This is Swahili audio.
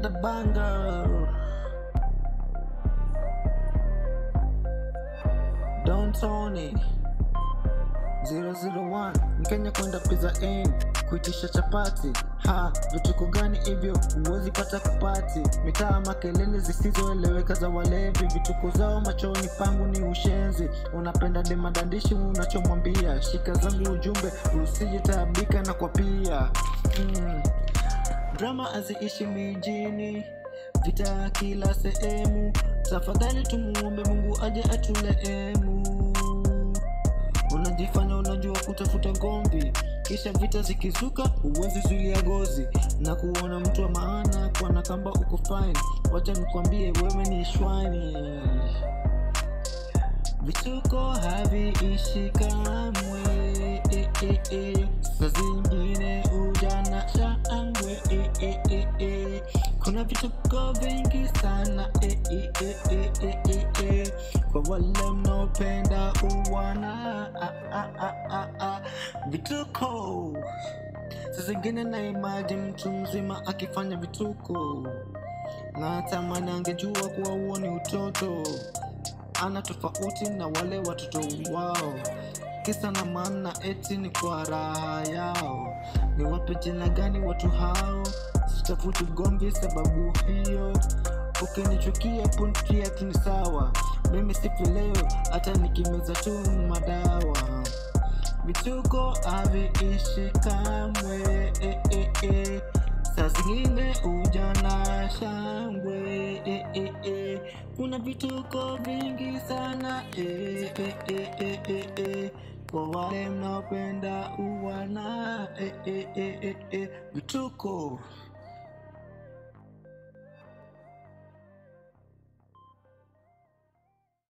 another banger. Don Tony 001 Mkenya kwenda pizza inn kuitisha chapati ha vituko gani hivyo huwezi pata kupati mitaa makelele zisizoeleweka za walevi vituko zao machoni pangu ni ushenzi unapenda demadandishi unachomwambia shika zangu ujumbe usijitaabika na kwa pia mm. drama haziishi mijini vita kila sehemu tafadhali tumuombe mungu aje atulehemu unajifanya unajua kutafuta gombi kisha vita zikizuka huwezi zuilia gozi na kuona mtu wa maana kwa na kamba uko fine wacha nikwambie wewe ni shwani vituko haviishi kamwe e, e, e. saa zingine ujana shangwe e, e, e, e. kuna vituko vingi sana e, e, e, e, e, e, e. kwa wale mnaopenda uwana a, a, a, a, a. vituko saa zingine na imaji mtu mzima akifanya vituko na tamani angejua kuwa huo ni utoto ana tofauti na wale watoto wao kisa na maana eti ni kwa raha yao ni wape jina gani watu hao sitafuti gomvi sababu hiyo ukinichukia puntia tu ni sawa mimi sifi leo hata nikimeza tu madawa vituko haviishi kamwe e, e, e. saa zingine ujana shangwe e, e, e. kuna vituko vingi sana e, e, e, e, e, e. kwa wale mnaopenda uwana e, e, e, e, e. vituko